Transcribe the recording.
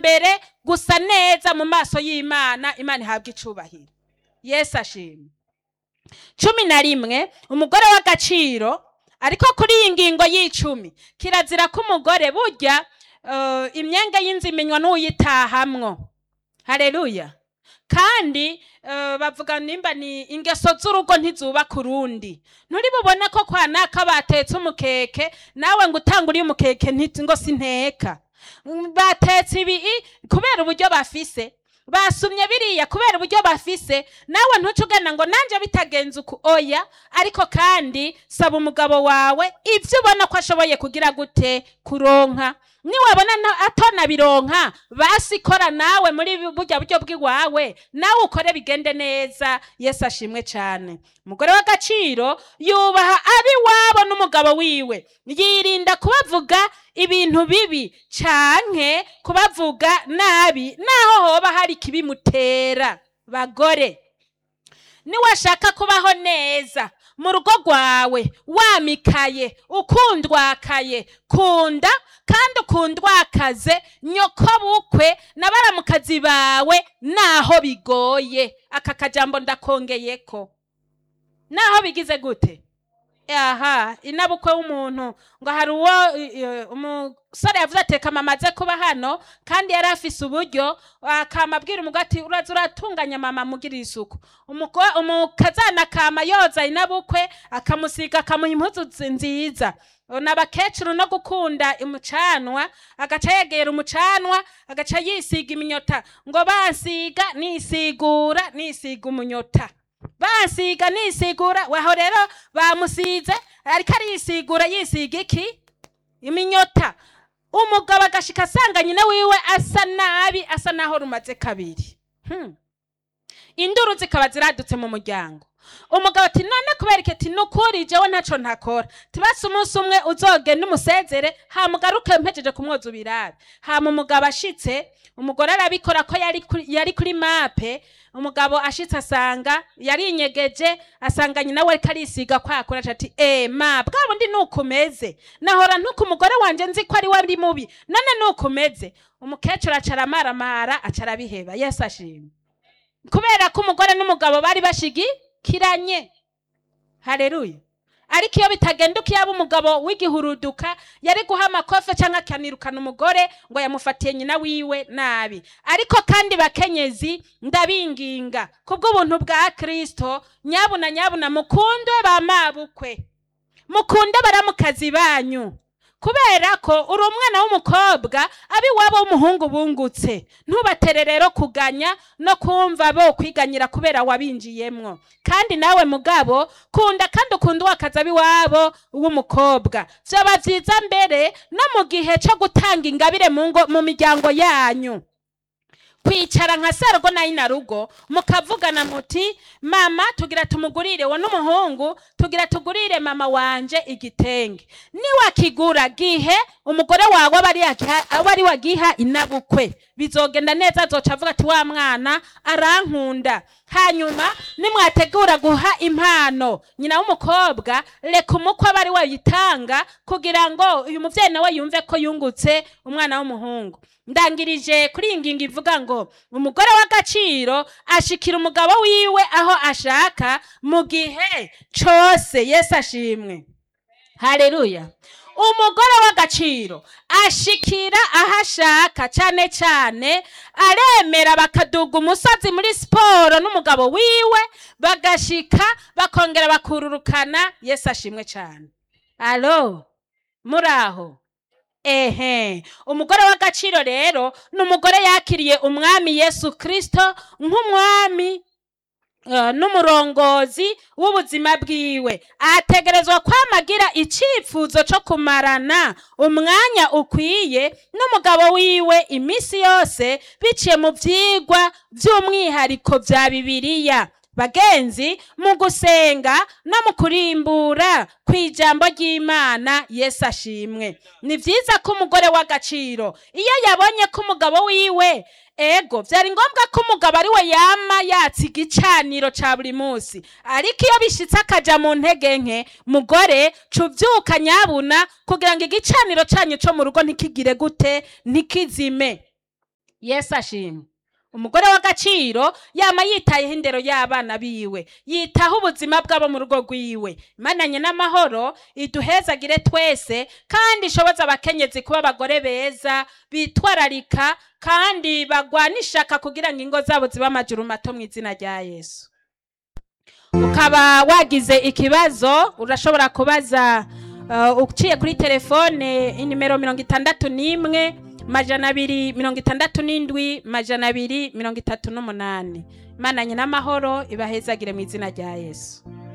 mbere gusa neza mu maso y'imana imana ihabwa icubahiro yesu ashimwe cumi na rimwe umugore w'agaciro ariko kuri iyi ngingo y'icumi kirazira ko umugore burya eh, imyenge y'inzu imenywa n'uyitahamwo hareruya kandi eh, bavuga nimba ni ingeso z'urugo ntizubaka urundi nturi bubone ko kwa naka batetse umukeke nawe ngo utanguriye umukeke nti- ngo sinteka Mm, batetse ibi kubera uburyo bafise basumye biriya kubera uburyo bafise nawe ntuce ugana ngo nanjye bitagenze uku oya ariko kandi saba umugabo wawe ibyo ubona ko ashoboye kugira gute kuronka niwabona na- atanabironka basi kora nawe muri bu- burya buryo bw'iwawe nawe ukore bigende neza yesu ashimwe cyane umugore w'agaciro yubaha abiwabo n'umugabo wiwe yirinda kubavuga ibintu bibi canke kubavuga nabi naho hoba hari ikibimutera bagore niwashaka kubaho neza mu rugo rwawe wamikaye ukundwakaye kunda kandi ukundwakaze nyoko bukwe na baramukazi bawe naho bigoye aka kajambo ndakongeyeko naho bigize gute aha inabukwe w'umuntu ngo hari uwo eh, umusore yavuze ati reka mama aze kuba hano kandi yari afise uburyo akamabwira umugore ati uraza uratunganya mama mugirira isuku Umugo- umukazana akama yoza inabukwe akamusiga akamuha impuzu zi- nziza n'abakecuru no gukunda umucanwa agaca yegera umucanwa agaca yisiga iminyota ngo bansiga nisigura nisiga umunyota bansiga nisigura waho rero bamusize ariko arisigura yisiga iki iminyota umugabo agashika asanga nyina wiwe asa nabi asa naho rumaze kabiri Hmm. induru zikaba ziradutse mu muryango umugabo ati none kubera iki ati nukuri jewe ntaco ntakora tibasi umunsi umwe uzogenda umusezere hamugaruke mpejeje kumwoza ubirabe hama umugabo ashitse umugore arabikora ko yari kuri, yari kuri mape umugabo ashitse asanga yarinyegeje asanga nyina we ariko arisiga kwakura aca ati eh ma bwa bundi nukumeze nahora ntuku umugore wanje nzi ko ari we ari mubi none nukumeze umukecuru aca aramaramara aca arabiheba yesu ashimwe kubera ko umugore n'umugabo bari bashigikiranye hareruya ariko iyo bitagenda uko yaba umugabo w'igihuruduka yari guha amakofe cyangwa akanirukana umugore ngo yamufatiye nyina wiwe nabi ariko kandi bakenyezi ndabinginga kubw'ubuntu bwa kristo nyabuna nyabuna mukunde ba mabukwe mukunde baramukazi banyu kubera ko uri umwana w'umukobwa abiwabo w'umuhungu bungutse ntubatere rero kuganya no kumva bo kwiganyira kubera wabinjiyemwo kandi nawe mugabo kunda kandi ukunda uwakazi abiwabo w'umukobwa vyaba vyiza mbere no mu gihe co gutanga ingabire mu ngo mu miryango yanyu kwicara nka serugo na inarugo mukavugana muti mama tugira tumugurire wo n'umuhungu tugira tugurire mama wanje igitenge niwakigura gihe umugore wawe aba ari yagiha- aba ari wagiha inabukwe bizogenda neza azoca avuga ati wa mwana arankunda hanyuma nimwategura guha impano nyina w'umukobwa reka umukwe aba ari we yitanga kugira ngo uyu muvyeyi nawe yumve ko yungutse umwana w'umuhungu ndangirije kuri iyi ngingo ivuga ngo umugore w'agaciro ashikira umugabo wiwe aho ashaka mu gihe cose yesu ashimwe haleluya umugore w'agaciro ashikira aho ashaka cyane cyane aremera bakaduga umusozi muri siporo n'umugabo wiwe bagashika bakongera bakururukana yesu ashimwe cyane alo muraho ehe umugore w'agaciro rero ni umugore yakiriye umwami yesu kirisito nk'umwami eh, n'umurongozi w'ubuzima bwiwe ategerezwa kwamagira icyifuzo cyo kumarana umwanya ukwiye n'umugabo wiwe iminsi yose biciye mu byigwa by'umwihariko bya bibiliya bagenzi mu gusenga no mu kurimbura ku ijambo ry'imana yesu ashimwe ni byiza ko umugore w'agaciro iyo yabonye ko umugabo wiwe ego byari ngombwa ko umugabo ari we yama yatsa igicaniro cya buri munsi ariko iyo bishitse akaja mu ntege nke mugore cubyuka nyabuna kugira ngo igicaniro cyanyu cyo mu rugo ntikigire gute ntikizime yesu ashimwe umugore w'agaciro yama yitayeho indero y'abana biwe yitaho ubuzima bw'abo mu rugo rwiwe imananye n'amahoro iduhezagire twese kandi ishoboza abakenyezi kuba abagore beza bitwararika kandi bagwana ishaka kugira ngo ingo zabo zibe amajuru mato mu izina rya yesu ukaba wagize ikibazo urashobora kubaza uh, uciye kuri telefone inimero mirongo itandatu n'imwe majana abiri mirongo itandatu n'indwi majana abiri mirongo itatu n'umunani imananye n'amahoro ibahezagire mu izina rya yesu